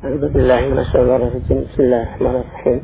أعوذ بالله من الشيطان الرجيم بسم الله الرحمن الرحيم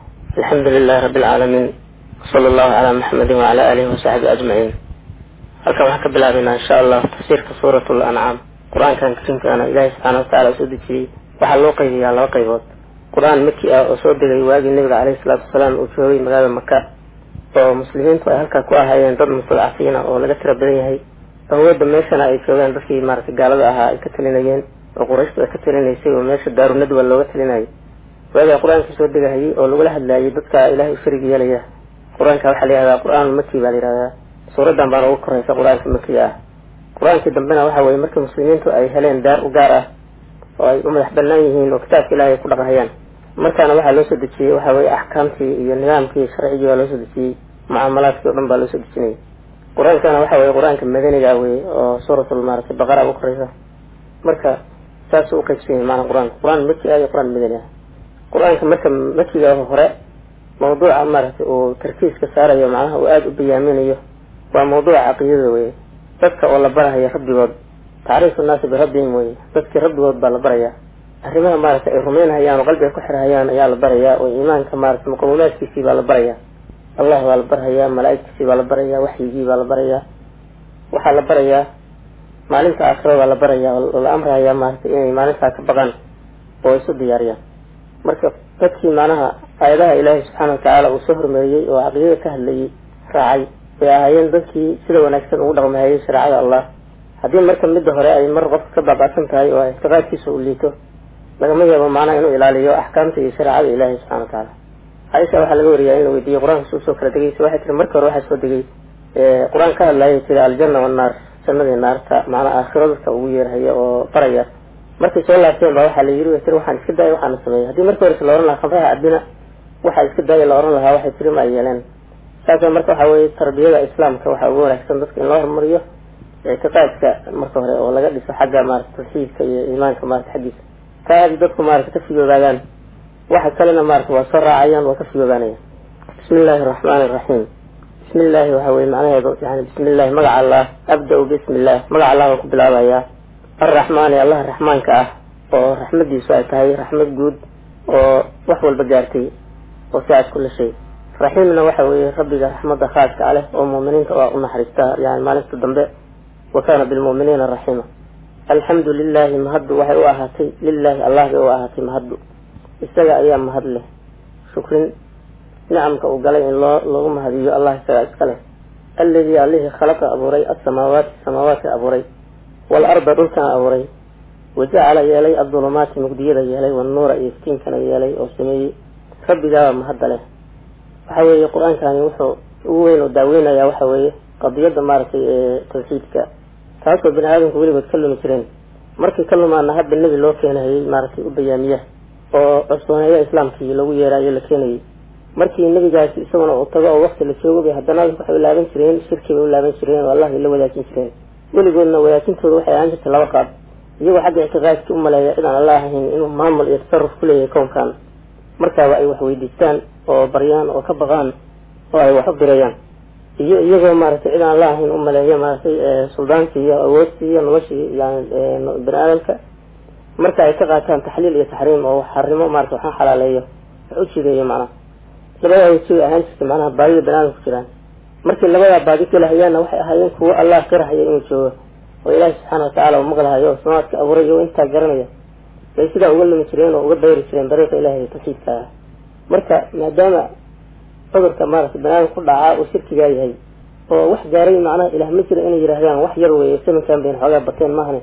الحمد لله رب العالمين وصلى الله على محمد وعلى آله وصحبه أجمعين halkan waxaan ka bilaabaynaa insha allah tafsiirka suurat lancaam qur-aankan kariimkaana ilaahay subxaana watacaala soo dejiyey waxaa loo qaybiyaa laba qaybood qur-aan maki ah oo soo degay waagii nabiga caleyhi salaatu wasalaam uu joogay magaalada maka oo muslimiintu ay halkaa ku ahaayeen dad mustadcafiina oo laga tira badan yahay awoodda meeshana ay joogaan dadkii maaragtay gaalada ahaa ay ka talinayeen oo qurayshtu ay ka talinaysay oo meesha daarunadwa looga talinayay waagaa qur-aanka soo degahayay oo lagula hadlaayay dadka ilaahay u sharig yeelaya qur-aanka waxaa la yihahdaa qur-aan maki baa la yihahdaa suuradan baana ugu koraysa qur-aanka makiga ah qur-aankii dambena waxa weye markii muslimiintu ay heleen daar u gaar ah oo ay u madax banaan yihiin oo kitaabka ilahay ay ku dhaqahayaan markaana waxaa loo soo dejiyey waxa weye axkaamtii iyo nidaamkii sharcigii baa loo soo dejiyey mucaamalaadkii o dhan baa loo soo dejinayay qur-aankana waxa weye qur-aanka madaniga weye oo suuratul maaragtay baqara ugu koraysa marka saasuu uqaybsanyay maanaa qur-aanka qur-aan maki ah iyo qur-aan madani ah qur-aanka marka makiga hore mawduuca maaragtay uu tarkiiska saarayo macnaha uu aada u bayaaminayo waa mawduuca caqiidada weye dadka oo la barahayo rabbigood tacriifu nnaasi birabbihim weye dadkii rabbigood baa la barayaa arrimaha maaragtay ay rumaynhayaan oo qalbiga ku xirhayaan ayaa la barayaa oo iimaanka maaragtay muqawimaadkiisii baa la barayaa allah baa la barhayaa malaa'igtiisii baa la barayaa waxyigii baa la barayaa waxaa la barayaa maalinta aakhira baa la barayaa oo la amrahayaa maaragtay inay maalintaa ka baqaan oo isu diyaariyaan marka dadkii macnaha aayadaha ilaahay subxaana watacaala uu soo hormariyey oo caqiidada ka hadlayay raacay bay ahaayeen dadkii sida wanaagsan ugu dhaqmahayay shareecada allah haddii marka midda hore ay mar qofka ka baaba'san tahay oo ictiqaadkiisa uu liito lagama yaabo macnaha inuu ilaaliyo axkaamta iyo shareecada ilaahay subxana watacaala caaisha waxaa laga wariyaa in la weydiiyey qur-aanka suu soo kala degaysa waxay tiri marka hore waxaa soo degay qur-aan ka hadlaayay tiri aljanna wannaar jannadii naarta macnaa aakhiro dadka ugu yeerhaya oo baraya markay soo laabteen baa waxaa la yiri way tiri waxaan iska daaya waxaana sameeyay haddii marka horese la ohan lahaa khamraha cabina waxaa iska daaya la ohan lahaa waxay tiri ma ay yeeleen saasa marka waxa weye tarbiyada islaamka waxaa ugu wanaagsan dadka in loo horumariyo ictiqaadka marka hore oo laga dhiso xagga maarata tawxiidka iyo iimaanka maarata xaggiisa ka aadi dadku maarata ka figoobaadaan waxa kalena maarata waa soo raacayaan waa ka figoobaanayaan bismi illaahi araxmaani iraxiim bismi illaahi waxa weye macnaheedu yani bismi illahi magaca allah abda-u bismi illah magaca allah baan ku bilaabayaa arraxmaani allah raxmaanka ah oo raxmadiisu ay tahay raxmad guud oo wax walba gaartay oo si aad kula shay raxiimna waxa weeye rabbiga raxmadda khaaska a leh oo muuminiinta waa u naxariista yani maalinta dambe wa kaana bilmu'miniina raxiima alxamdu lilahi mahaddu waxay u ahaatay lilahi allah bay u ahaatay mahaddu isaga ayaa mahad leh shukrin nicamka uu galay in loo loogu mahadiyo allah isagaa iska leh alladii allihii khalaqa abuuray asamaawaati samaawaadka abuuray waalarda dhulkana abuuray wajacala yeelay adulumaati mugdiyada yeelay wanuura iyo iftiinkana yeelay oo sameeyey rabbigaaba mahadda leh waxa weeye qur-aankani wuxuu ugu weyn oo daaweynayaa waxa weeye qadiyadda maaragtay ee tawxiidka taasoo bini aadamku weligood ka lumi jireen markii ka lumaana hadda nebi loo keenahayay maaragtay u bayaamiya oo cusbooneeya islaamkii lagu yeeraayo la keenayay markii nebigaasi isaguna uu tago oo wakti la joogo bay haddana waxay u laaban jireen shirki bay u laaban jireen oo allah bay la wadaajin jireen weligoodna wadaajintooda waxay ahaan jirtay laba qaab iyagoo xagga ictiqaadkii u maleeya cid aan allah ahayn inuu maamul iyo tasaruf ku leeyahay kownkan markaaba ay wax weydiistaan oo baryaan oo ka baqaan oo ay wax u dirayaan iyo iyagoo maaragtay cid aan allah ahayn u maleeya maaragtay suldaankii iyo awoodtii iyo noloshii yani bini aadamka marka ay ka qaataan taxliil iyo taxriim oo xarimo maarata waxaan xalaaleeyo wax u jideeyo macnaha labadaa weji bay ahaan jirtay macnaha baadida bini aadamku jiraan markii labadaa baadi kalahayaanna waxay ahaayeen kuwo allah qirahaya inuu joogo oo ilaahi subxaana watacaala uu maqlahayo oo samaadka abuuray oo intaa garanaya bay sidaa uga lumi jireen oo uga dayri jireen dariiqa ilahi iyo tawxiidka ah marka maadaama cudurka maaragtay bani aadam ku dhacaa uu shirkigaa yahay oo wax gaaray macnaha ilaah ma jira inay yidhaahdaan wax yar weeye saminkan bayna xoogaa bateen maahane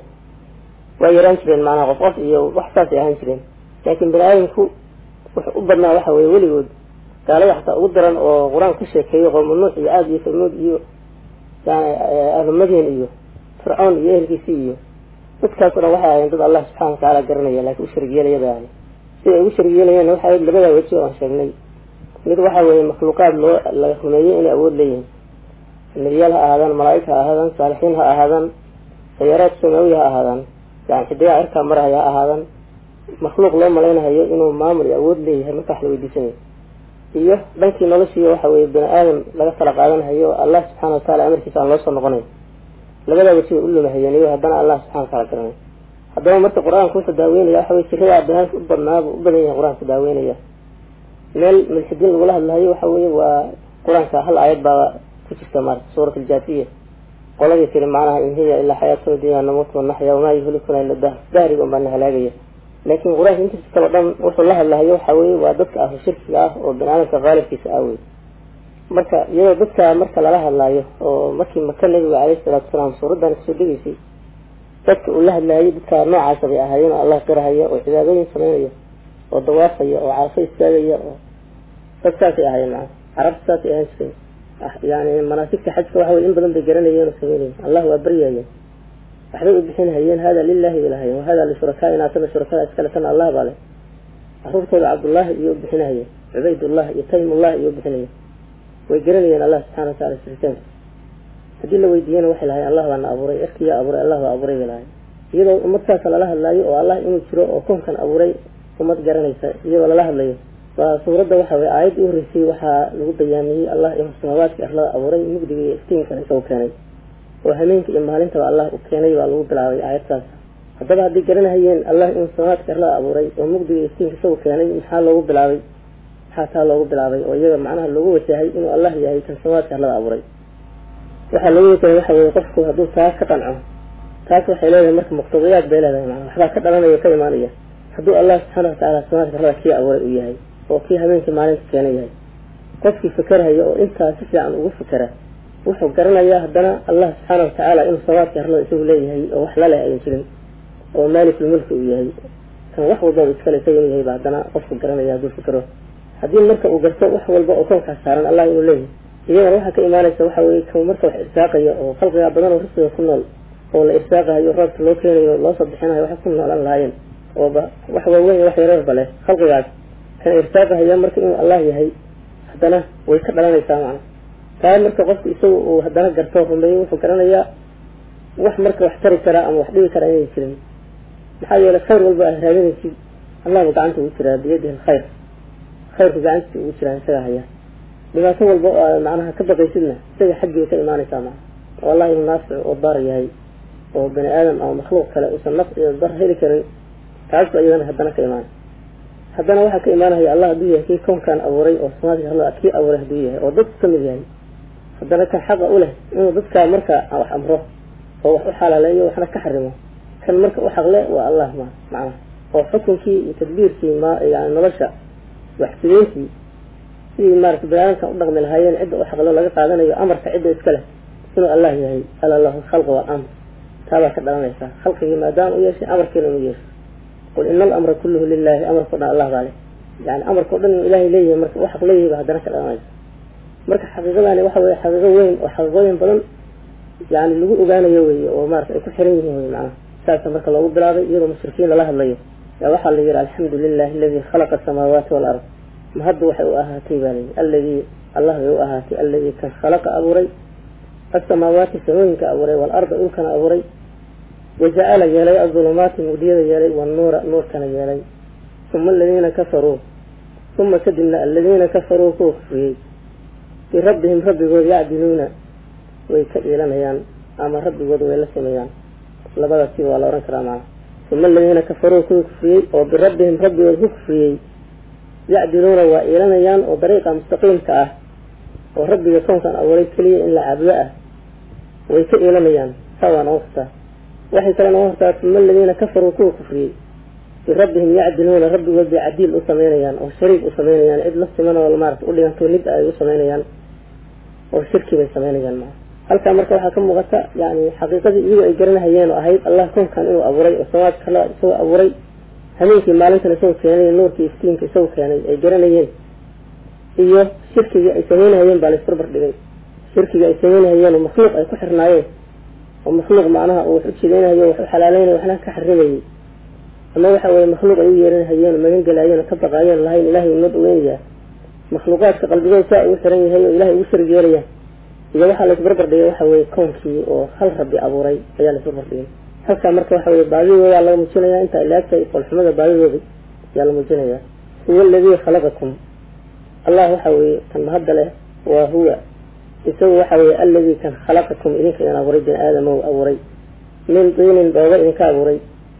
waa yaraan jireen macnaha qof qof iyo wax saasay ahaan jireen laakiin bani aadamku wuxuu u badnaa waxa weeye weligood gaalada xataa ugu daran oo qur-aanka ka sheekeeyo qowma nuux iyo caad iyo samuud iyo yani ahlumadyan iyo fircoon iyo ehelkiisii iyo dadkaas o dhan waxay ahayen dad allah subxana watacaala garanaya laakiin u sharigyeelaya bay ahay siday ugu sharigyeelayeen waxay ahayd labadaa weji oo aan sheegnay mid waxa weeye makhluuqaad loo laga rumeeyey inay awood leeyihiin nebiyaal ha ahaadaan malaa'ig ha ahaadaan saalixiin ha ahaadaan sayaaraad samaawi ha ahaadaan yani xidigaa cirkaa maraya ha ahaadaan makhluuq loo malaynahayo inuu maamul iyo awood leeyahay marka wax la weydiisanayo iyo dhankii noloshii waxa weeye bini aadam laga tala qaadanahayo allah subxana wataala amarkiisa aan loo soo noqonayo labadaa weji bay u lumahayeen iyo haddana allah subxana wataala garanay haddaba marka qur-aanka wuxuu daaweynaya waxa weye jiradaa banaanka u badnaaba u badan yahay qur-aanka daaweynaya meel mulxidiin lagula hadlahayo waxa weye waa qur-aanka hal aayad baaba ku jirta maarata suurat aljaasiya qoladii tiri macnaha in hiya ilaa xayaatuna dunya namuut wanaxya wamaa yuhlikuna ila dahr dahriga un baa na halaagaya laakin qur-aanka intiisa kale o dhan wuxuu la hadlahayo waxa weye waa dadka ahlu shirkiga ah oo bani aadamka qaalibkiisa ah wey marka iyadoo dadka marka lala hadlaayo oo markii maka nabiga caleyhi salaatu wasalaam suuraddan kasoo degeysay dadka uu la hadlaayay dadka noocaasa bay ahaayeen oo allah qirahaya oo cibaadooyin sameynaya oo dawaafaya oo carafo istaagaya oo dad saasay ahaayeen maa carabta saasay ahaan jireen yani manaasigta xajka waxa weye in badan bay garanayeen oo sameynayeen allah waa baryayeen waxbay u bixin hayeen hada lilahi bay lahayeen wahada lishurakaaina tana shurakada iskale tana allah baa leh caruurtooda cabdullaahi iyo u bixinahayeen cubaydullah iyo taymullah iyo u bixinayeen way garanayeen allah subxana watacala siritaanka haddii la weydiiyana waxay lahayen allah baana abuuray erkiyaa abuuray allah baa abuuray bay lahayen iyadoo umadkaasa lala hadlaayo oo allah inuu jiro oo koonkan abuuray ummad garanaysa iyadoo lala hadlayo waa suuradda waxa weye aayadda u horreysay waxaa lagu bayaamiyey allah inuu samaawaadka arlada abuuray mugdiga iyo iftiinkana isagu keenay oo hameenka iyo maalintaba allah u keenay baa lagu bilaabay aayadtaas haddaba hadday garanahayeen allah inuu samaawaadka arlada abuuray oo mugdiga iyo iftiinka isagu keenay maxaa loogu bilaabay maxaa taa loogu bilaabay oo iyaga macnaha loogu wajahay inuu allah yahay kan samaawaadka arlada abuuray waxaa loogu wajahay waxa weye qofku hadduu taas ka qanco taas waxay leedahay marka muqtadiyaad bay leedahay macnaa waxbaa ka dhalanaya ka imaanaya hadduu allah subxaana watacaala samaaadka arlada kii abuuray uu yahay oo kii habeenkii maalinta keena yahay qofkii fikerhaya oo intaa si fiican ugu fikera wuxuu garanayaa haddana allah subxaana watacaala inuu samaaadka arlada isagu leeyahay oo wax laleh ayan jirin oo maalikul-mulki uu yahay kan wax walbaba iskale isaga inuu yahay ba haddana qofku garanaya hadduu fikero haddii marka uu garto wax walba oo koonkaas saaran allah inuu leeyahay iyadana waxaa ka imaanaysa waxa weye kan marka wax irsaaqaya oo khalqigaa badan oo risqiga ku nool oo la irsaaqahayo roobka loo keenayo loo soo bixinayo waxay ku noolan lahaayeen ooba wax waaweyn wax yareerba leh khalqigaas kan irsaaqahaya marka inuu allah yahay haddana way ka dhalanaysaa macna taa marka qofku isagu uu haddana garto rumeeyo wuxuu garanayaa wax marka wax tari karaa ama wax dhibi karaa inay jirin maxaa yeelay khayr walba aad raadinaysid allahba gacanta ugu jiraa biyadihi alkhayr khayrku gacantiisa ugu jiraa isaga haya dhibaato walba oo aad macnaha ka baqaysidna isaga xaggiiba ka imaanaysaa maa oo allah inuu naafic oo dar yahay oo bani aadam ama makhluuq kale uusan naf iyo dar heli karin taas ba iyadana haddana ka imaanay haddana waxaa ka imaanaya allah hadduu yahay kii koonkan abuuray oo samaadka arlada kii abuuray hadduu yahay oo dadku kamid yahay haddana kan xaqa u leh inuu dadkaa marka wax amro oo wax u xalaaleeyo waxna ka xarimo kan marka u xaqle waa allah ma macnaha oo xukunkii iyo tadbiirkii ma yani nolosha waxsideyntii sidii maarata baniaadamkan u dhaqmi lahaayeen cidda u xaqlo laga qaadanayo amarka cidda iska leh inuu allah yahay ala lahu khalqa walamr taabaa ka dhalanaysaa khalqigii maadaama u yeeshay amarkiina inu yeeshay qul ina alamra kulluhu lilahi amarkao dhan allah baa leh yani amarkao dhan inuu ilahay leeyahay marka u xaq leeyahay ba haddana ka dhalanaysa marka xaqiiqadani waxa weye xaqiiqo weyn oo xaqiiqooyin badan yani lagu ogaanayo weye oo maarata ay ku xiran yihiin wey macnaha saasa marka loogu bilaabay iyadoo mushrikiin lala hadlayo yaa waxaa la yihi alxamdu lilahi aladii khalaqa asamaawaati walard ma hadda waxay u ahaatay baa layihi alladii allah bay u ahaatay alladii kan khalaqa abuuray asamaawaati samooyinka abuuray waalarda dhulkana abuuray wajacala yeelay adulumaati mugdiyada yeelay wanuura nuurkana yeelay uma aladiina kafaruu uma kadibna aladiina kafaruu kuwa kufriyey birabbihim rabbigood yacdiluuna way ka iilanayaan ama rabbigood way la sameeyaan labadaasi waa la ohan karaa macna uma aladiina kafaruu kuwii kufriyey oo birabbihim rabbigood ku kufriyey yacdiluuna waa iilanayaan oo dariiqa mustaqiimka ah oo rabbiga koonkan abuuray keliya in la caabudo ah way ka iilanayaan saa waa noga hortaa waxay kale noga hortaa uma aladiina kafaruu kuwa kufriyey birabbihim yacdiluuna rabbigood bay cadiil u sameynayaan oo shariik u sameynayaan cid la siman oo maarata u dhiganto nid ay u sameynayaan oo shirki bay sameynayaan maa halkaa marka waxaa ka muuqata yani xaqiiqadii iyagu ay garanahayeen oo ahayd allah koonkan inuu abuuray oo samaadka la isagoo abuuray hameenkii maalintan isagoo keenay nuurkii iftiinka isagoo keenay ay garanayeen iyo shirkigii ay sameynahayeen baa laisbarbar dhigay shirkigii ay sameynahayeen oo makhluuq ay ku xirnaayeen oo makhluuq macnaha uu wax u jideynahayo wax u xalaaleynayo waxna ka xarimayay ama waxa weye makhluuq ay u yeeranahayeen oo magan gelaayeen oo ka baqaayeen lahayn ilahay inoo dhaweynayaa makhluuqaadka qalbigooda saa ugu xiran yahay oo ilahay ugu sharig yeelaya iyo waxaa laisbarbar dhigay waxa weye koonkii oo hal rabbi abuuray ayaa laisbarbar dhigay halkaa marka waxa weye baadidoodaa laga muujinaya inta ilaagtay qolxumada baadidooda ayaa la muujinayaa huwa aladii khalaqakum allah waxa weye kan mahadda leh waa huwa isagu waxa weye alladii kan khalaqakum idinka idin abuuray bini aadama u abuuray min diinin dhooba idinka abuuray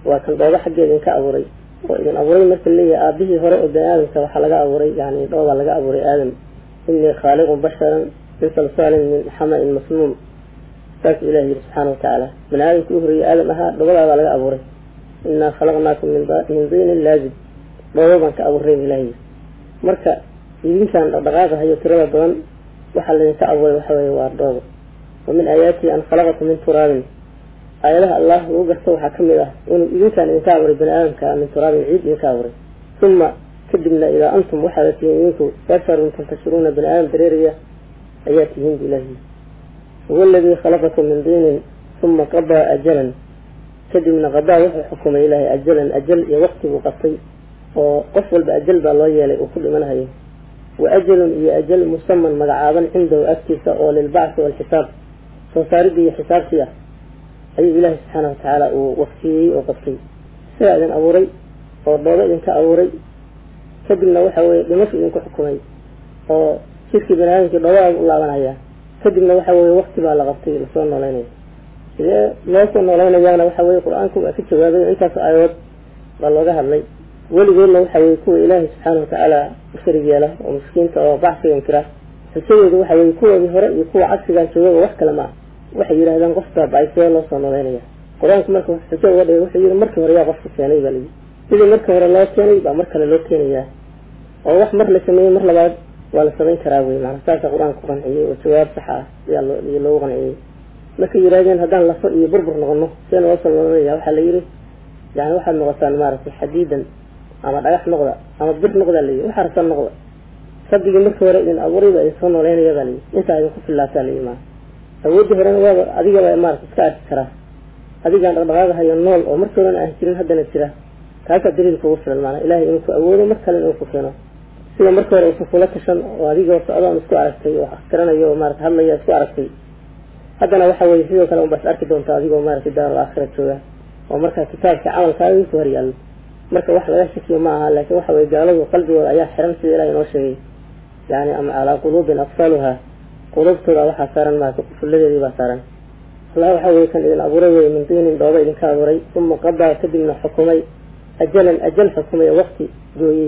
waa kan dhoobo xaggeeda idinka abuuray oo idin abuuray marka leeyahay aabihii hore oo bani aadamka waxaa laga abuuray yani dhoobaa laga abuuray aadam inii khaaliqun basharan min salsaalin min xama-in masnuun saasuu ilahi yiri subxaana watacaala bani aadamka u horreeyey aadam ahaa dhobadaabaa laga abuuray inaa khalaqnaakum min diinin laazib dhoobo baan ka abuuray ilahi yiri marka idinkaan dhaqdhaqaaqa hayo tirada badan waxaa laydinka abuuray waxa weeye waa dhoobo wa min aayaatihi an khalaqakum min turaabin aayadaha allah lagu garto waxaa ka mid ah inuu idinkaan idinka abuuray bani aadamka min turaabin ciid idinka abuuray uma kadibna idaa antum waxaada tihiin idinku basharun tantashiruuna bani aadam dareeraya ayaa tihiin bu ilahi huwa aladii khalaqakum min diinin uma qadaa ajalan kadibna qadaa wuxuu xukumay ilaahay ajalan ajal iyo waqti buu qabtay oo qof walba ajal baa loo yeelay uu ku dhimanahayo wa ajalun iyo ajal musaman magacaaban cindahu agtiisa oo lilbacthi waalxisaab soo saaridii iyo xisaabtii ah ayuu ilaahay subxaana watacaala uu waqtiyey oo qabtay sidaa idin abuuray oo dhoobo idinka abuuray kadibna waxa weye dhimashu idinku xukumay oo jirkii bani aadamkii dhoobadaa u laabanaya kadibna waxa weye waqti baa la qabtay lasoo nooleynaya sidee loo soo noolaynayaana waxa weye qur-aanku waa ka jawaabay intaas aayadood baa looga hadlay weligoodna waxa weye kuwa ilaahay subxaana watacaala u sharig yeela oo miskiinta oo bacsiga inkira xusayoodu waxa weye kuwoodii hore iyo kuwa cagsigaan joogaba wax kale maa waxay yidhahdaan qof baaba-ay sidee loo soo nooleynaya qur-aanku marka xujo uga dhigay wuxuu yihi markii hore yaa qofka keenay baa layidhi sidii markii hore loo keenay baa mar kale loo keenayaa oo wax mar la sameeyey mar labaad waa la samayn karaa wey maana saasa qur-aanka ku qanciyey oo jawaab sax ah ayaa iyo loogu qanciyey markay yidhahdeen haddaan lafo iyo burbur noqono see noo soo noolanaya waxaa la yidhi yani waxaad noqotaan maaragtay xadiidan ama dhagax noqda ama bir noqda layihi waxa rabtaan noqda rabbigii markii hore idin abuuray baa idin soo nooleynaya baa layihi intaa idinku fillaataa layihi maa awooddii horena waaba adigaba maarata iska arki karaa adigaan dhaqdhaqaaqahayo nool oo markii horena aan jirin haddana jira kaasaa daliil kugu filan maanaa ilahay inuu ku awoodo mar kale inuu ku keeno sida markii hore uusan kula tashan oo adigoo socdoon isku aragtay oo askaranayo oo maarata hadlaya isku aragtay haddana waxa weye sidoo kale unbaas arki doonta adigoo maaragtay daarul aakhira jooga oo markaa kitaabka camalkaaga ku horyaallo marka wax laga shakiyo ma aha laakiin waxa weye gaaladu qalbigooda ayaa xiran sida ilaah inoo sheegay yani ama calaa quluubin aqfaaluha quluubtooda waxaa saaran maarata fulladeedii baa saaran allah waxa weye kan idin abuuray weye min diinin dhooba idinka abuuray uma qadaa kadibna xukumay ajalan ajal xukumay waqti gooyey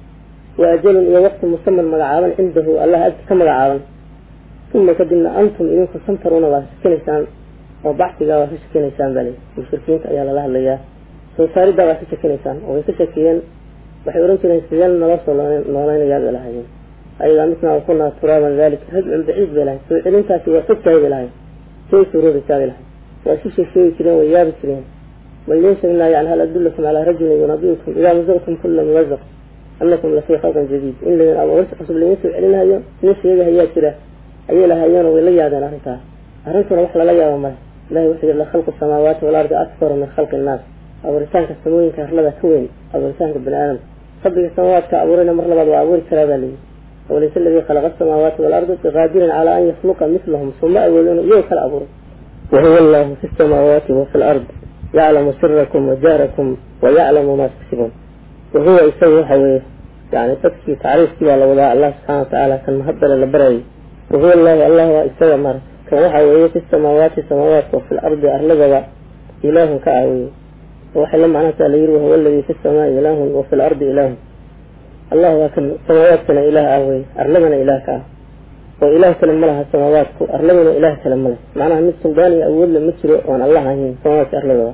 wa ajalun iyo waqti musaman magacaaban cindahu allah agti ka magacaaban uma kadibna antum idinku santaruuna waa shakinaysaan oo bacsigaa waa ka shakinaysaan baa lii mushrikiinta ayaa lala hadlayaa soo saariddaa waa ka shakinaysaan oo way ka shakiyeen waxay ohan jireen sideen naloo soo nooleynayaa bay lahaayeen ayagaa midnaa wakunaa turaaban dalik rajcun baciid bay lahayn soo celintaasi waa fogtahay bay lahayn say suuroodaysaa bay lahayn waa isu sheegsheegi jireen way yaabi jireen bal idiin sheegnaa yani hal adulakum calaa rajulin yunabiukum idaa mazaqtum kula muwazaq anakum lafii khalqin jadiid in laydin abuursi cusub laydin soo celinayo nin sheegahayaa jira ayay lahaayeenoo way la yaadeen arrintaa arrintuna wax lala yaabo male ilahi wuxuu yihi lakhalqu samaawaati walardi akbaru min khalqi innaas abuuritaanka samooyinka arlada ka weyn abuuritaanka bani aadamka rabbiga samaawaadka abuurayna mar labaad waa abuuri karaa baa layidhi وليس الذي خلق السماوات والأرض بقادر على أن يخلق مثلهم ثم أولون يو كالأبور وهو الله في السماوات وفي الأرض يعلم سركم وجاركم ويعلم ما تكسبون وهو يسوي حويه يعني تكفي تعريف كي على وضع الله سبحانه وتعالى كان مهبل لبري وهو الله الله يسوي مر كان حويه في السماوات السماوات وفي الأرض أهلجوا إله كأوي وحل معناته لير وهو الذي في السماء إله وفي الأرض إله الله وكن سماواتنا إله أهوي أرلمنا إله كأه وإله كلام لها السماوات أرلمنا إله كلام له معناها مثل سلطاني أول مصر وأن الله هين سماوات أرلمنا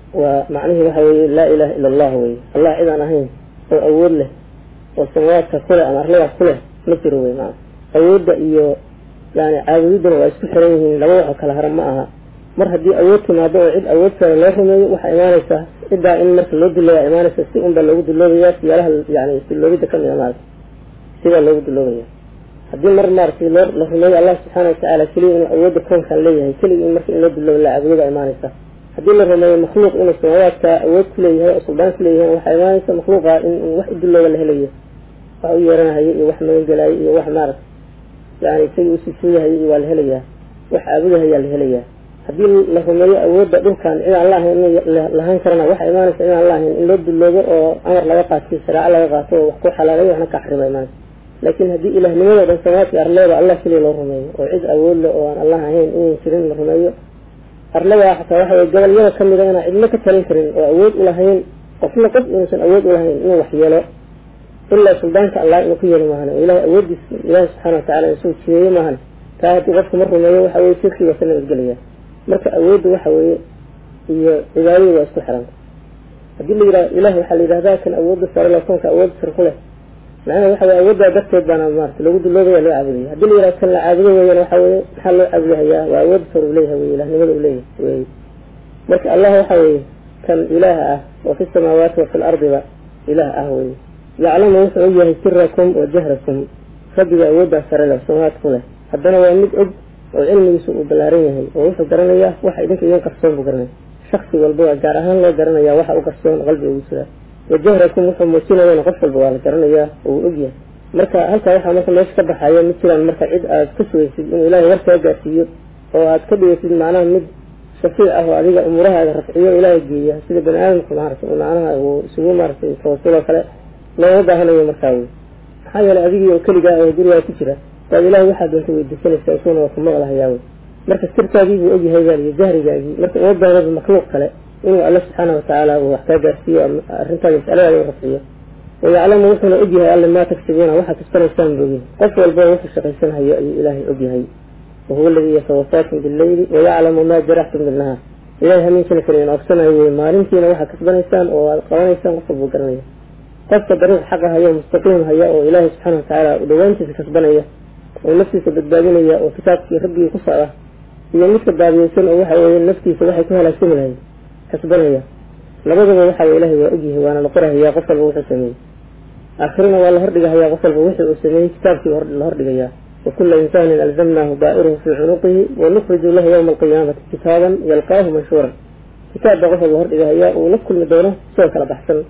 ومعنيه وحوي لا إله إلا الله وي الله إذا أهين وأول له والسماوات كلها أن أرلمها كلها مصر وي معه أود إيو يعني عابدين وإسكحرين لوحة كالهرم معها mar haddii awood timaado oo cid awood kale loo rumeeyo waxaa imaanaysaa ciddaa in marka loo dilooba imaanaysa si unbaa loogu duloobayaa siyaalaha yani duloobida kamid a maarata sidaa loogu duloobaya haddii mar maaratay loo la rumeeyo allah subxaana watacaala keliya inuu awoodda koonkan leeyahay keliya in marka in loo dulooba la cabudoda imaanaysa haddii la rumeeyo makhluuq inuu samaawaadka awood ku leeyahay oo suldaan ku leeyahay waxaa imaanaysa makhluuqa in wax u dulooba la helayo wax u yeeranahayo iyo wax magangelayo iyo wax maarata yani isagii usifuuyahayo iyo waa la helayaa wax caabudahayaa la helayaa haddii la rumeeyo awoodda dhulkan cidaan la ahayn lahaan karana waxaa imaanaysa cidaan la ahayn in loo duloobo oo amar laga qaatiyo shareeco laga qaato oo wax ku xalaalayo waxna ka xarima imaanaysa laakiin haddii ilaahnimadoo dhan samaadka arleeda allah keliya loo rumeeyo oo cid awood leh oo aan allah ahayn inan jirin la rumeeyo arladaa xataa waxa weye gobolyada kamida inaan cidlo ka talin karin oo awood ulahayn qofna qof inuusan awood ulahayn inuu wax yeelo ilaa suldaanka allah inuu ku yeeli maahan oo ilahay awoodiis ilaahi subxaana watacala inuu jideeyo maahan taa haddii qofku ma rumeeyo waxa weye shirkiga ka nabadgelaya marka awoodda waxa weeye iyo cibaadadu waa isku xiranta haddii la yidhahdo ilahi waxaa la yidhahdaa kan awoodda sare le koonka awoodda sare ku leh macnaha waxa weye awooddaa darteed baana maarata lagu duloobaya loo caabudaya haddii la yidhahdo kan la caabudo weeyaan waxa weye maxaa loo caabudahayaa waa awoodda sare uu leeyahay wey ilahnimada uu leeyahay wey marka allah waxa weeye kan ilaah ah oo fi samaawaati wa fi lardiba ilaah ah weye yaclamu wuxuu og yahay sirakum wa jahrakum rabbiga awooddaa sare leh samawaad ku leh haddana waa mid og oo cilmigiisu uu ballaaran yahay oo wuxuu garanayaa waxa idinka idin qarsoon buu garanaya shaksi walba waa gaar ahaan loo garanaya waxa u qarsoon qalbiga ugu jiraa wajahrakum wuxuu muujinayana qof walba waa la garanayaa oo uu ogyahay marka halkaa waxaa marka meesha ka baxaya ma jiraan marka cid aad ka sugaysid inuu ilaahay war kaa gaarsiiyo oo aad ka dhigaysid macnaha mid shafiic ah oo adiga umuurahaaga rafciyo ilaahay geeya sida bani aadamku maarata macnaha uu isugu maaratay tawasuloo kale looma baahanayo markaa wey maxaa yeelay adigii oo keligaa oo gurigaa ku jira waad ilahay waxaa doonta weydiisanaysaa isaguna waa ku maqlahayaa wey marka sirtaadii buu ogyahay baaliyo jahrigaagii marka uma baanaba makhluuq kale inuu alle subxaana watacaala uu wax kaa gaarsiiyo arrintaada masaladaada u rafciyo wayaclamu wuxuuna ogyahay alle maa tagsibuuna waxaa kasbanaysaan boogin qof walba wuxuu shaqaysan hayo ayuu ilaahay ogyahay wahuwa aladii yatawafaakum bileyli wayaclamu maa jaraxtum bilnahaar ilahay hamiinkana kaliin ogsanayo wey maalintiina waxaa kasbanaysaan oo aad qabanaysaan qof walbuu garanaya qofka dariiq xaqa haya mustaqiim haya oo ilaahay subxaana watacaala dhawaantiisa kasbanaya oo naftiisa badbaadinaya oo kitaabkii rabbigii ku socda iyo midka baadiyeysan oo waxa weeye naftiisa waxay ku halaagsami lahayd kasbanaya labadaba waxa weye ilahay waa ogyahay waana la qorahayaa qof walba wuxuu sameeyey aakhirina waa la hordhigahayaa qof walba wixii uu sameeyey kitaabkii la hordhigayaa wakula insaanin alzamnaahu daa'iruhu fii cunuqihi wanukriju lahu yawma alqiyaamati kitaaban yalqaahu manshuuran kitaab baa qof walba hordhigahayaa uu la kulmi doono sidoo kala baxsan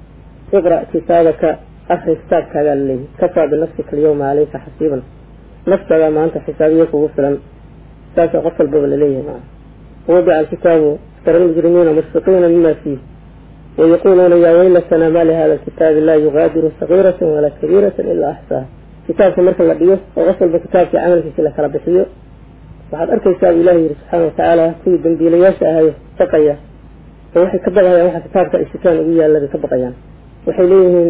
iqra' kitaabaka akri kitaabkaagaa laleeyahy kafaa binafsika alyawma caleyka xasiiban naftaada maanta xisaabiyo kugu filan saasaa qof walbaba laleeyahay maa wadica alkitaabu tara almujrimiina mushfiqiina mima fiih wayaquluuna yaa weylatana ma lihada alkitaabi laa yugaadiru sagiirata walaa kabiirata ilaa axsaaha kitaabka marka la dhigo oo qof walba kitaabkii camalkiisi la kala bixiyo waxaad arkaysaa bu ilahi yihi subxaana watacaala kuwii dambiilayaasha ahayo baqaya oo waxay ka baqayaan waxa kitaabka ay sitaan ugu yaalla bay ka baqayaan waxay leeyihiin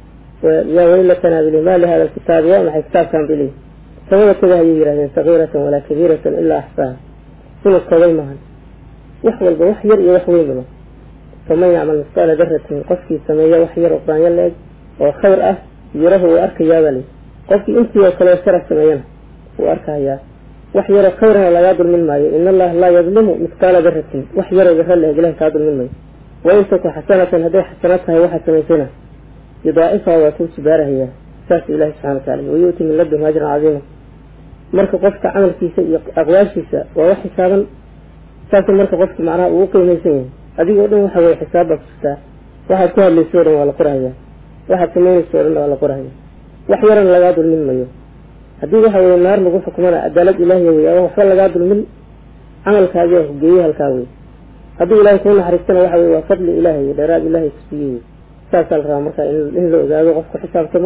yaa weylatana bili ma lihada alkitaabi waa maxay kitaabkan bay leeyihin samada taga ayay yidhahdeen sagiiratan walaa kabiiratan ilaa axsaaha inuu koobay maahan wax walba wax yar iyo wax weynbaba faman yacmal misqaala daratin qofkii sameeya wax yar oo quraanyo la-eg oo khayr ah yarahu wuu arkayaabaa lii qofkii intii oo kaleo shara sameeyana wuu arkahayaa wax yaroo khayrana lagaa dulmin maayo in allaha laa yadlimu misqaala daratin wax yaroo dara la-eg ilahi kaa dulmin maayo wain taku xasanatan hadday xasano tahay waxaad samaysayna yudaacifaha waa kuu jibaarahayaa saas ilahi subxana watacala wayu'ti min ladunhu ajran cadiima marka qofka camalkiisa iyo aqwaashiisa waa wax xisaaban saasuu marka qofka macnaha uu qiimaysan yahay adigoo dhan waxa weye xisaab baa ku jirtaa waxaad ku hadlayso o dhan waa la qorahayaa waxaad samaynayso o dhan waa la qorahaya wax yarana lagaa dulmin mayo haddii waxa weye naar lagu xukumana cadaalad ilaahiya wey ama waxba lagaa dulmin camalkaagi waa kugeeyey halkaa wey haddii ilahay kuu naxariistana waxa weye waa fadli ilaahay iyo dheeraad ilaahay ku siiyey saasaa la rabaa marka in la ogaado qofku xisaabtamo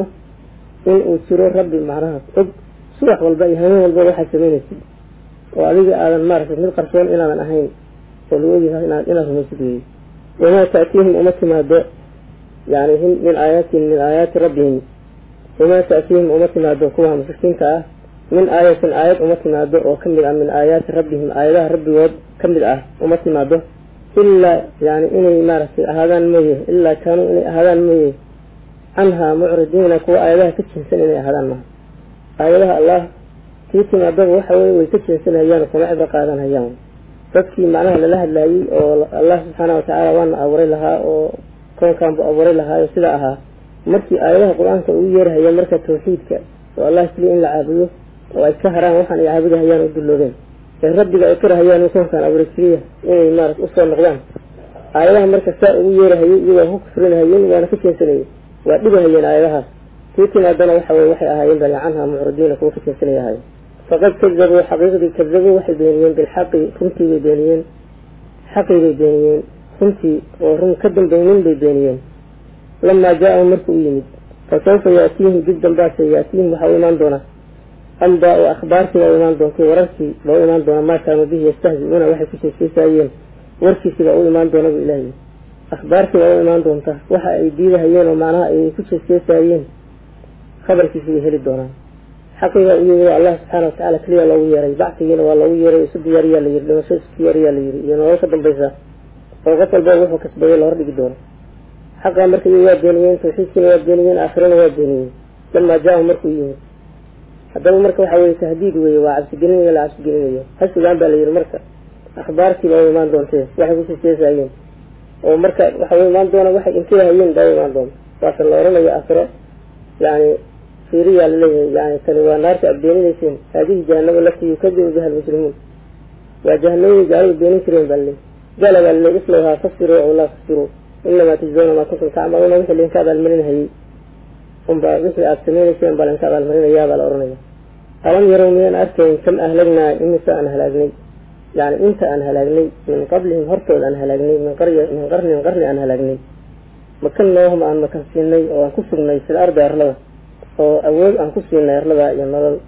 in uu jiro rabbi macnaha og subax walba iyo habeen walba waxaad samaynaysid oo adiga aadan maaragtay mid qarsoon inaadan ahayn oo lagu ogyahay inaad inaad rumaysid weeye wamaa ta'tiihim uma timaado yani min aayaatin min aayaati rabbihim wamaa ta'tiihim uma timaado kuwa mushrikiinta ah min aayatin aayad uma timaado oo kamid ah min aayaati rabbihim aayadaha rabbigood kamid ah uma timaado ilaa yani inay maaragtay ahaadaan mooye ilaa kaanuu inay ahaadaan mooye canhaa mucridiina kuwa aayadaha ka jinsan inay ahaadaan maha aayadaha allah kii timaadaba waxa weye way ka jeensanayaan kuma cibro qaadanhayaan dadkii macnaha lala hadlaayey oo allah subxaana watacaala waana abuuray lahaa oo koonkaanbu abuuray lahaayo sidaa ahaa markii aayadaha qur-aanka ugu yeerhaya marka tawxiidka oo allah keliya in la caabudo oo ay ka haraan waxaan ay caabudahayaan u dulloobeen ee rabbiga ay karahayaan in koonkaan abuuray keliya inay maarata usoo noqdaan aayadaha marka saa ugu yeerahayay iyagoo ku kufrinahayeen waana ka jeensanayay waa dhibahayeen aayadahaas kii timaadana waxa weye waxay ahaayeen bali canha mucridiina kuwa ka jeensanaya ahaayeen faqad kadabuu xaqiiqdii kadabuu waxay beeniyeen bilxaqi runtii bay beeniyeen xaqii bay beeniyeen runtii oo run ka dambaynin bay beeniyeen lamaa jaa-ahum markuu u yimid fa sawfa yaatiihim dib dambaase yaatiihim waxaa u imaan doona amba oo akhbaartii baa u imaan doonta wararkii baa u imaan doona maa kaanu bihi yastahzi-uuna waxay ku sheekeysaayeen warkiisii baa u imaan doona bu ilahay akhbaartii baa u imaan doonta waxa ay diidahayeen oo macnaha ay ku sheekeysaayeen khabarkiisi bay heli doonaan xaqigaa u yimi allah subxaana watacaala keliya loogu yeeray bactigiina waa loogu yeeray isu diyaariyaa la yiri dhimasho isu diyaariyaa la yiri iyo nolol ka dambaysa oo qof walba wuxuu kasbaday la hordhigi doono xaqaa marka iy waa beeniyeen tawxiidkiina waa beeniyeen aakhirana waa beeniyeen lamaa jaa-ahu markuu yimid haddaba marka waxa weye tahdiid weye waa cabsigelinayo la cabsigelinayo hasugaan baa la yihi marka akhbaartii baa u imaan doontee waxay kusheeseesaayeen oo marka waxa u imaan doona waxay inkirahayeen baa u imaan doonta waase la oranayo aakhiro yani fiiriyaa laleeyahay yani tani waa naarta aad beeninayseen haadihi jahanama laftii yukadibu biha almujrimuun waa jahanamadi gaaladu beenin jireen baa laleeyahy gala baa laleey islowhaa fasbiruu aw laa tasbiruu inamaa tujzawna maa kuntum tacmaluuna wixii laydinka abaalmarinhayay unbaa wixii aada samaynayseen baa laydinka abaalmarinayaa baa la oranaya alam yarow miyaan arkayn kam ahlagnaa imise aan halaagnay yani inta aan halaagnay min qablihim hortooda aan halaagnay min qarya min qarnin qarni aan halaagnay makannaahum aan makan siinay oo aan ku sugnay fil ardi arlada oo awood aan ku siinay arlada iyo nolol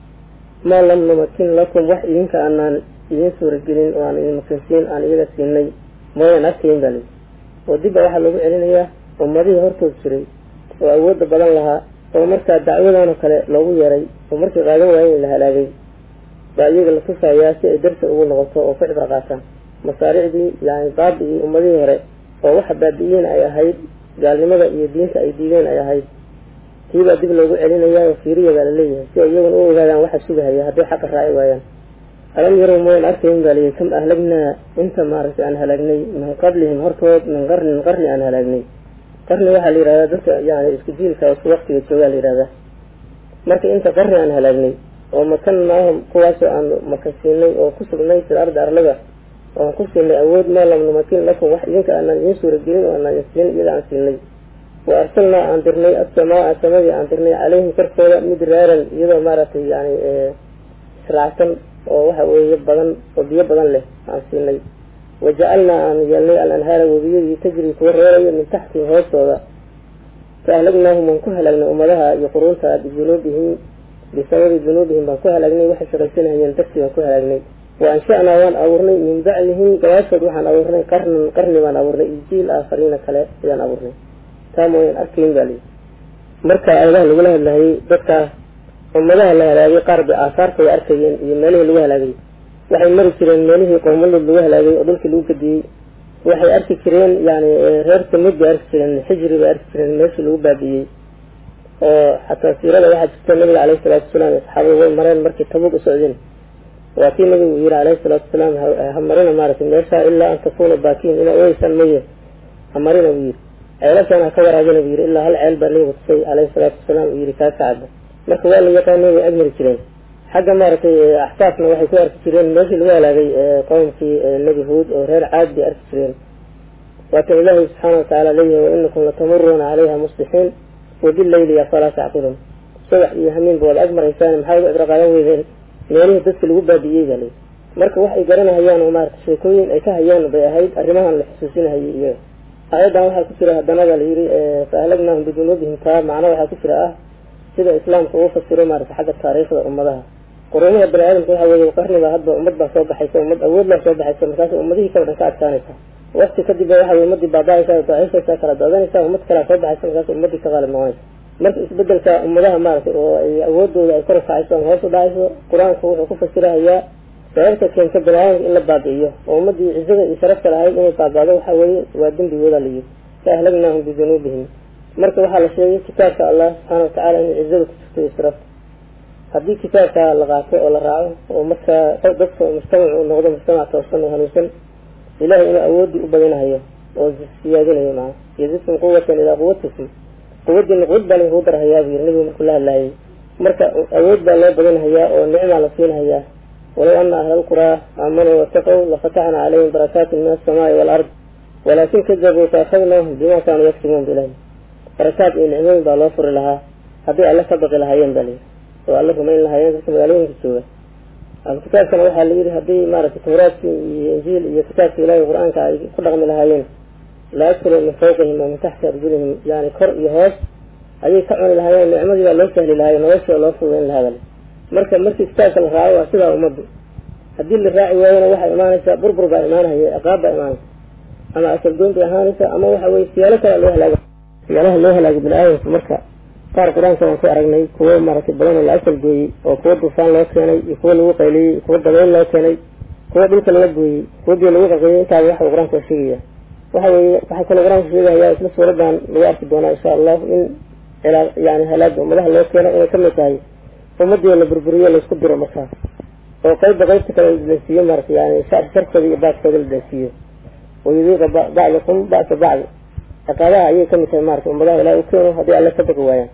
maa lam numakin lakum wax idinka aanaan idin suuragelin oo aan idin makansiin aan iyaga siinay mooyaan arkayn baa lii oo dibba waxaa loogu celinayaa ummadihii hortood jiray oo awoodda badan lahaa oo markaa dacwadanoo kale loogu yeeray oo markii qaadan waayey la halaagay baa iyaga la tusayaa si ay darsi ugu noqoto oo ku cibro qaataan masaaricdii yani baabi-ii ummadihii hore oo waxa baabi-iin ay ahayd gaalnimada iyo diinta ay diideen ay ahayd tiibaa dib loogu celinayaa oo fiiriya baa laleeyahay si ay iyaguna u ogaadaan waxa sugahaya hadday xaqa raaci waayaan alam yarow mooyan arkayn baa layihi kam ahlagnaa inta maaragtay aan halaagnay min qablihim hortood min qarnin qarni aan halaagnay qarni waxaa la yihahdaa dadka yani isku jiilka isku waktiga joogaa la yihahdaa marka inta qarni aan halaagnay oo makannaahum kuwaasoo aan makan siinay oo ku sugnay fil ardi arlada oo aan ku siinay awood maa lam numakin lakum wax idinka aanaan idiin suuragelin oo aanaan idin siin iyada aan siinay wa arsalnaa aan dirnay assamaa samadii aan dirnay caleyhim korkooda midraaran iyadoo maaragtay yani israacsan oo waxa weeye badan oo biyo badan leh aan siinay wajacalnaa aan yeelnay al anhaara webiyadii tajri kuwa reerayo min taxtihim hoostooda fa ahlagnaahum waan ku halaagnay ummadaha iyo quruunta bidunuubihim bisababi dunuubihim baan ku halaagnay waxay shaqaysanahayeen dartii baan ku halaagnay wa ansha'naa waan abuurnay min bacdihim gabaashood waxaan abuurnay qarnan qarni baan abuurnay iyo jiil aakhariina kale ayaan abuurnay taa mooyaan arkayn baa lii marka aayadaha lagula hadlahayay dadkaas ummadaha la halaagay qaar bay aasaartay arkayeen iyo meelihii lagu halaagay waxay mari jireen meelihii qowmalood lagu halaagay oo dhulkii lagu gadiyey waxay arki jireen yani reer samud bay arki jireen xijri bay arki jireen meeshii lagu baabi'iyey oo xataa siirada waxaa jirta nabiga caleyhi salaatu wasalaam asxaabada way mareen markii tabug u socdeen waa kii nabigu yihi caleyhi salaatu wasalaam ha marina maaragtay meeshaa ilaa an takuna baakiin inaa ogeysaan maye ha marina buu yihi ceelashaan ha ka waraabina buu yihi ilaa hal ceel baa nabigu tusay caleyhi salaatu wasalaam uu yihi kaa kacaba marka waa la yaqaanay way agmari jireen xagga maaragtay axsaafna waxay ku arki jireen meeshii lagu halaagay qowmkii nebi huud oo reer caad bay arki jireen waatan ilaahay subxaana watacaala leeyahay wainakum latamuruuna calayha muslixiin wabileyli afalaa tacqiluun subax iyo hamiinba waad agmaraysaan maxaa uga cibro qaadan weydeen meelihii dadka lagu baabi'iyey baa leyi marka wax ay garanahayaan oo maarata sheekooyin ay ka hayaan bay ahayd arrimahan la xusuusinahayay iyaga aayaddan waxaa ku jira haddana baa la yihi fa ahlagnaahum bidunuubihim taa macno waxaa ku jira ah sida islaamka uu fasiro maarata xagga taariikhda ummadaha quruumaha bani aadamka waxa weeye qarniba hadba ummad baa soo baxaysa ummad awood baa soo baxaysa markaas ummadihii kala dhan ka adkaanaysa wakti kadib ba waxa weye ummadii baaba-aysa daciifaysa kala daadanaysa ummad kalea soo baxaysa markaas ummadii ka qaalib noqonaysa marka isbedelka ummadaha maaragtay oo ay awoodooda ay kor ukacayso ama hoos u dhacayso qur-aanku wuxuu ku fasirahayaa sababta keenta bani aadamka in la baabi'iyo oo ummadii cizada iyo sharafta lahayd inay baabaado waxa weeye waa dembigooda la yihi fa ahlagnaahum bidunuubihim marka waxaa la sheegay kitaabka allah subxaana watacaala inay cizada ku jirto iyo sharafta haddii kitaabka la qaato oo la raaco oo markaa dadka mujtamac uu noqdo mujtamac toosan oo hanuunsan ilahay inuu awoodii u badinahayo oo siyaadinayo maa yazidkum quwatan ilaa quwatikum quwadiina quwad baa lagu darhayaa buu yiri nabigu markuu la hadlaayay marka awood baa loo badinhayaa oo nicmaa la siinahayaa walow ana ahla alquraa aamanuu wataqow lafataxna calayhim barakaatin min alsamaai waalard walaakin kadabuu faakadnaahum bima kaanuu yaktibuun bilahi barakaad iyo nicmooyin baa loo furi lahaa hadday alle ka baqi lahaayeen baa layidhi oo alla rumayn lahaayeen dadka magaalooyinka jooga kitaabkana waxaa la yidhi haddii maaragtay tawraadki iyo injiil iyo kitaabka ilaahay qur-aanka ay ku dhaqmi lahaayeen la akulu min fawqihim wa min taxti arjulihim yani kor iyo hoos ayay ka cuni lahaayeen nicmadii baa loo sahli lahaay noloshii loo fududayn lahaa bale marka markii kitaabka la raaco waa sidaa ummaddu haddii la raaci waayona waxay imaanaysaa burbur baa imaanaya ciqaab baa imaanaysa ama asalgoyn bay ahaanaysa ama waxa weye siyaalo kale loo halaago siyaalaha loo halaago bini aadamka marka qaar qur-aanka waan ku aragnay kuwo maaragtay badan oo la asal gooyey oo kuwo dufaan loo keenay iyo kuwo lagu qayliyey kuwo dabayl loo keenay kuwo dhulka laga gooyey kuwo biyo lagu qaqiyey intaaba waxa qur-aanka sheegaya waxa weye waxaa kaloo qur-aanka sheegaya isla suuradan lagu arki doonaa insha allahu in yani halaaga ummadaha loo keeno inay kamid tahay ummadii la burburiyo laisku diro markaas oo qeybba qeybta kale ladansiiyo maarata yani sharkooda iyo baaskooda la dansiiyo wayudiiqa bacdakum ba'sa bacdi ciqaabaha ayay kamid tahay marata ummadaha ilahi u keeno haddii alle ka baqi waayaan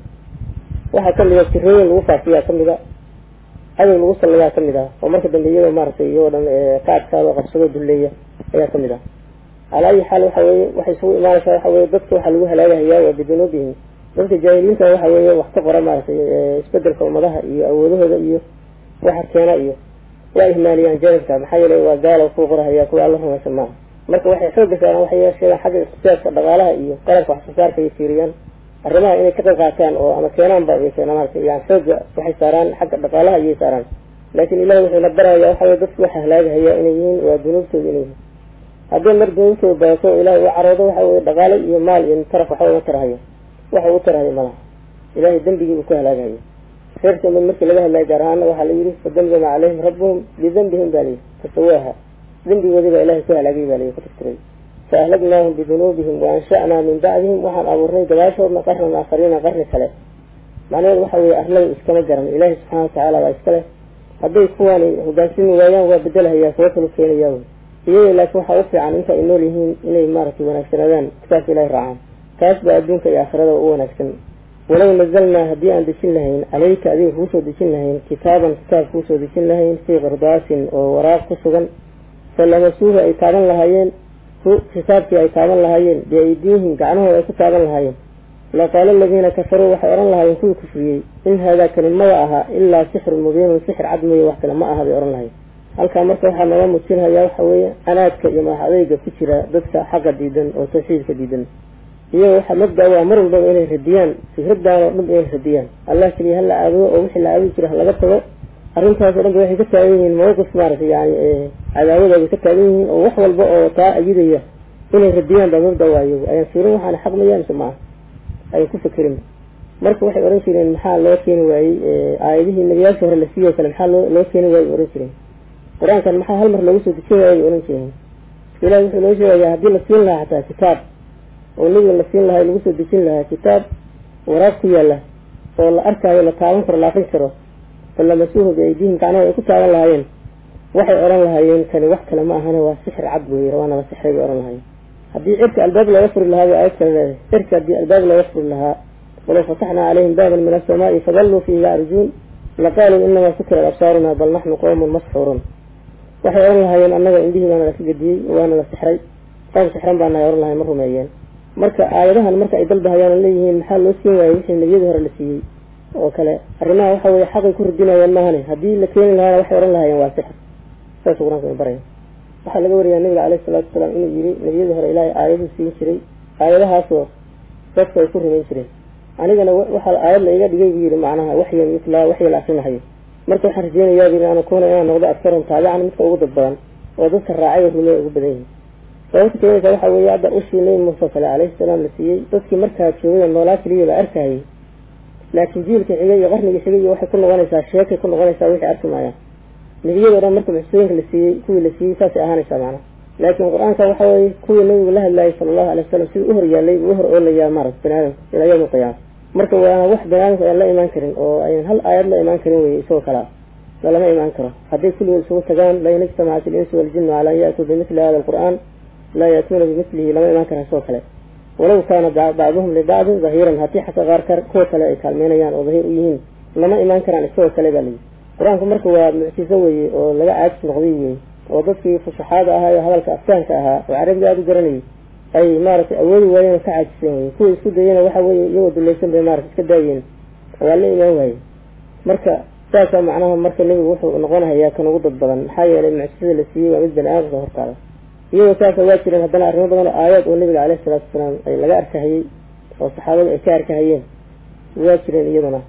waxaa kamida jirooyin lagu faafiyaa kamida cadow lagu sallayaa kamid ah oo marka dambe iyagoo maaratay iyagoo dhan ka adkaado qabsado duleeya ayaa kamid ah calaa ayi xaal waxa weye waxay isugu imaanaysaa waxa weye dadka waxaa lagu halaagahayaa waa bidunuubihim dadka jaahiliinta waxa weeye wax ka qora maaragtay isbedelka ummadaha iyo awoodahooda iyo waxa keena iyo waa ihmaaliyaan janibka maxaa yeelay waa gaala ku qorahaya kuwa alla rumaysan maaha marka waxay xooga saaraan waxay yeesheen xagga iqtisaadka dhaqaalaha iyo qalabka wax soo saarka ay fiiriyaan arrimaha inay ka qayb qaataan oo ama keenaan ba ay keenaan maaragtay yani xooga waxay saaraan xagga dhaqaalaha ayay saaraan laakiin ilahi wuxuu la baraya waxa weye dadku waxa halaagahaya inay yihiin waa dunuubtooda inay yihiin haddii mar dunuubtooda badato ilahay u caroodo waxa weye dhaqaalo iyo maal iyo taraf waxba uma tarahayo waxa u tarahayo malaha ilahay dembigii uu ku halaagahayo reer samad markii laga hadlaya gaar ahaana waxaa la yidhi fadambama calayhim rabbuhum bidambihim baa layidhi fasawaaha dembigoodii baa ilahay ku halaagay baa layidhi ku tirtiray fa ahlagnaahum bidunuubihim wa ansha'naa min bacdihim waxaan abuurnay gadaashoodna qarnan aakhariina qarni kale macnaheedu waxa weeye arlada iskama garan ilaahi subxaana watacaala baa iska leh hadday kuwaani hogaansimi waayaan waa bedelahayaa kuwo kalu keenayaa wey iyaga laakiin waxaa u fiican inta ay nool yihiin inay maaragtay wanaagsanaadaan kitaabka ilahi raacaan taas baa adduunka iyo aakhirada u wanaagsan walow nazalnaa haddii aan dejin lahayn caleyka adiga kuusoo dejin lahayn kitaaban kitaab kuusoo dejin lahayn fii qardaasin oo waraaq ku sugan falamasuuhu ay taaban lahaayeen kitaabkii ay taaban lahaayeen biaydiihim gacmahooda ay ku taaban lahaayeen laqaala aladiina kafaruu waxay odhan lahaayeen kuwii kufriyey in haadaa kani maba aha ilaa sixrun mubiinun sixir cad mooye wax kale ma aha bay odhan lahayen halkaa marka waxaa nooga muujinhayaa waxa weeye anaadka iyo madax adeyga ku jira dadka xaqa diidan oo tawxiidka diidan iyaga waxaa mabda waa mar walbaba inay radiyaan fikradaan oo dhan inay radiyaan allah keliya hala aabudo oo wixii la aabudi jira halaga tago arrintaas o dhan ba waxay ka taagan yihiin mawqif maaragtay yani cadaawada bay ka taagan yihiin oo wax walba oo taa ayidaya inay radiyaan baa mabda waa iyagu ayaan fiirin waxaana xaq mayaan mise maaha ayan ku fikirin marka waxay ohan jireen maxaa loo keeni waayey aayadihii nabiyaasha hore la siiyo kale maxaa loo loo keeni waayey ohan jireen qur-aankan maxaa hal mar loogu soo dejin waayay ohan jireen ilahi wuxuu noo sheegayaa haddii la siin lahaa xataa kitaab oo nebiga la siin lahaa lagu soo dejin lahaa kitaab waraaq ku yaala oo la arkaayo la taaban karo la aqrin karo falamasuuhu biaydiihim gacnaha ay ku taaban lahaayeen waxay odhan lahaayeen kani wax kale ma ahane waa sixir cad weeye waana la sixray bay odhan lahaayeen haddii cirka albaab looga furi lahaa bay aayad kale leedahay cirka haddii albaab looga furi lahaa walow fataxnaa calayhim baaban min asamaai fadalluu fiihi yacrujuun laqaaluu inamaa sukirat absaaruna bal naxnu qowmun masxuurun waxay odhan lahaayeen annaga indhihii baana laka gediyey waana la sixray qoom sixran baa nahay odhan lahay ma rumeeyeen marka aayadahan marka ay dalbahayaan oo leeyihiin maxaa loo siin waayey wixii nebiyadii hore la siiyey oo kale arrimaha waxa weye xaqay ku radinayaan maahane haddii la keeni lahaana waxay odhan lahaayeen waa sixir saasuu qur-aanka baraya waxaa laga wariyaa nabiga caleyhi salaatu wasalaam inuu yiri nebiyadii hore ilaahay aayaduu siin jiray aayadahaasoo dadku ay ku rumayn jireen anigana waxaa aayad la iga dhigay buu yidhi macnaha waxyan mitlaa waxya la akrinahayo marka waxaan rajeynayaa bu an akuuna inaan noqdo adkaran taabican midka ugu dad badan oo dadka raacay oo rumeey ugu badan yihin sababta keenaysa waxa weeye hadda ushii nabi muuse kale calayhi salaam la siiyey dadkii markaa joogay noolaa keliya la arkayay laakiin jiilka xigay iyo qarnigii xigay iyo waxay ku noqonaysaa sheekay ku noqonaysaa wixii arki maayaan nebiyadoo dhan marka muxsooyinka la siiyey kuwii la siiyey saasay ahaanaysaa macnaha laakiin qur-aanka waxa weeye kuwii nabigu la hadlaayay sala allahu alay wasalam sidii u horyaalay buu u hor oolayaa maarata bani aadamka ilaa yawmi alqiyaama marka waana wax bani aadamka ayaan la imaan karin oo ayan hal aayad la imaan karin weye isagoo kalaa lalama imaan karo hadday kulligood isugu tagaan lain ijtamacat ilinsu waljinu cala an yaatuu bimithli hada alqur'aan laa yaatuuna bimithlihi lama imaan karan isagoo kale walow kaana bacduhum libacdin dahiiran haddii xataa qaar ka kuwa kale ay kaalmeynayaan oo dahiir u yihiin lama imaan karaan isagoo kale baa layidhi qur-aanku marka waa mucjiso weye oo laga caajis noqday weye oo dadkii fusaxaada ahaa ee hadalka afkaanka ahaa oo carabiga aada u garanayay ay maaragtay awoodi waayeen oo ka caajiseen weye kuwa isku dayena waxa weye iyagoo dulaysan bay maarata iska daayeen waa la imaan waaye marka saasaa macnaha marka nebigu wuxuu noqonahayaa kan ugu dad badan maxaa yeelay mucjisada la siiyey waa mid bani aadamka hortaada iyagoo saasa waa jireen haddana arrimo badan oo aayaad oo nabiga caleyhi salaatu wasalaam ay laga arkahayey oo saxaabadu ay ka arkahayeen waa jireen iyaduna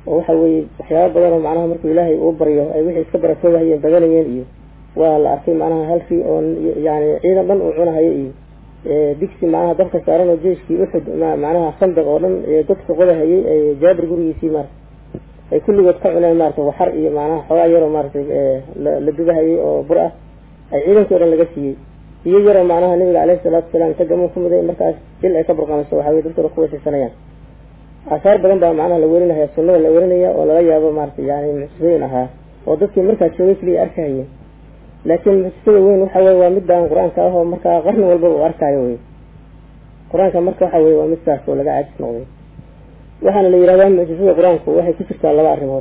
oo waxa weeye waxyaaba badan oo macnaha markuu ilaahay uu baryo ay wixii iska baratoobahayeen badanayeen iyo waa la arkay macnaha halkii oo yani ciidan dhan uu cunahayo iyo digsi macnaha dabka saaran oo jeiskii uxud macnaha khandaq oo dhan godka qodahayay jaabir gurigiisii maarata ay kulligood ka cuneen maarata waxar iyo macnaha xoogaa yaroo maaratay la dubahayay oo bur ah ay ciidankii o dhan laga siiyey iyo yaroo macnaha nabiga caleyhi salaatu wasalaam inta gamuun ku muday markaas jil ay ka burqamayso waxaa weye dadkooda ku weysiisanayaan aasaar badan baa macnaha la werinaya sunnada la werinaya oo lala yaabo maarata yani mucjisooyin ahaa oo dadkii markaa joogay keliya arkahayeen laakiin mucjisada weyn waxa weye waa midaan qur-aanka ah oo markaa qarni walba uu arkaayo wey qur-aanka marka waxa weye waa midkaas oo laga caajis noqday waxaana la yihahdaa mucjisada qur-aanku waxay ku jirtaa laba arrimood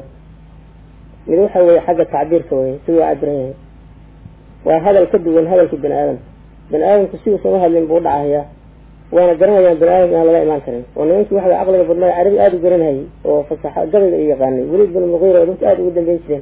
mid waxa weye xagga tacbiirka wey siduu cabiran yahay waa hadal ka duwan hadalka bani aadamka bani aadamku si uusan u hadlin buu udhacahayaa waana garanayaan bani aadamka inaan laga imaan karin oo nimankii waxa way caqliga badnaa carabi aada u garanhayay oo fasaxa gabayga iyo yaqaanay weliid bin muqiira oo dadka aada ugu dambeyn jireen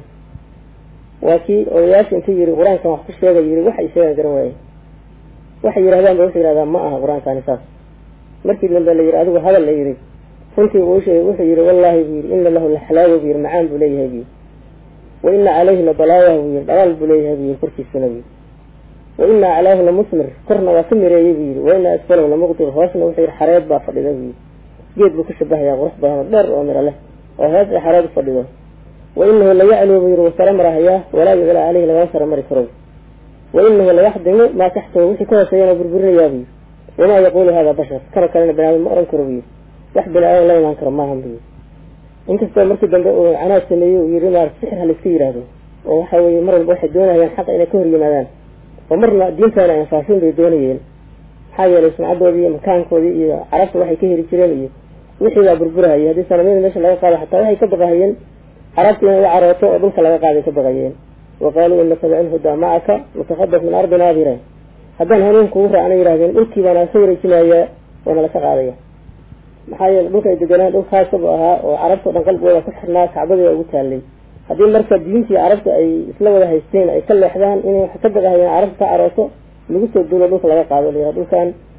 waa kii odayaasha intuu yihi qur-aankan wax ku sheega yiri waxay sheegaan garan waaye waxay yidhahdaan ba wuxuu yidhahdaa ma aha qur-aankani saas markii dambe la yihi adigu hadal la yihi runtii uu sheegay wuxuu yihi wallahi buu yihi ina lahu laxlaawa buu yihi macaan buu leeyahay buu yihi wa ina caleyhi labalaayaha buu yihi dhalaal buu leeyahay buu yihi korkiisuna buu yihi wa ina aclaahu lamusmir korna waa ka mireeyey buu yihi wa ina asfalahu lamuqdir hoosna wuxuu yihi xareed baa fadhida buu yihi geed buu ka shabahayaa qurux badan oo dheer oo miro leh oo hoos ay xareed u fadhido wa inahu layacluu buu yihi wasara marahayaa walaa yuclaa caleyhi lagama sara mari karo wa inahu layaxdimu maa taxtahu wixii ka hooseeyana burburinayaa buu yihi wamaa yaquulu hada bashar kana kalena bani aadam ma oran karo buu yihi wax bani aadam la imaan karo maahan buu yihi inkastoo markii dambe uu canaad sameeyey uu yihi maarata sixir ha laiska yidhaahdo oo waxa weeye mar walba waxay doonayaan xaqa inay ka hor yimaadaan oo marna diintaana ay anfaafin bay doonayeen maxaa yeelay sumcadoodii iyo makaankoodii iyo carabta waxay ka heli jireen iyo wixii baa burburahayay haddii sanamyada meesha laga qaado xataa waxay ka baqahayeen carabta inay u carooto oo dhulka laga qaaday ka baqayeen wa qaaluu ina sabcin hudaa macaka mutakhadas min ardina abira haddaan hanuun kugu raacna yidhahdeen dhulkii baana ka wareejinayaa waana laka qaadaya maxaa yeele dhulka ay deganaan dhul khaasabu ahaa oo carabta o dhan qalbigooda ku xirnaa kacbadii ugu taalay haddii marka diintii carabta ay isla wada haysteen ay ka leexdaan inay wax ka baqahayeen carabta ka carooto lagu soo duulo dhulka laga qaado la dhulkan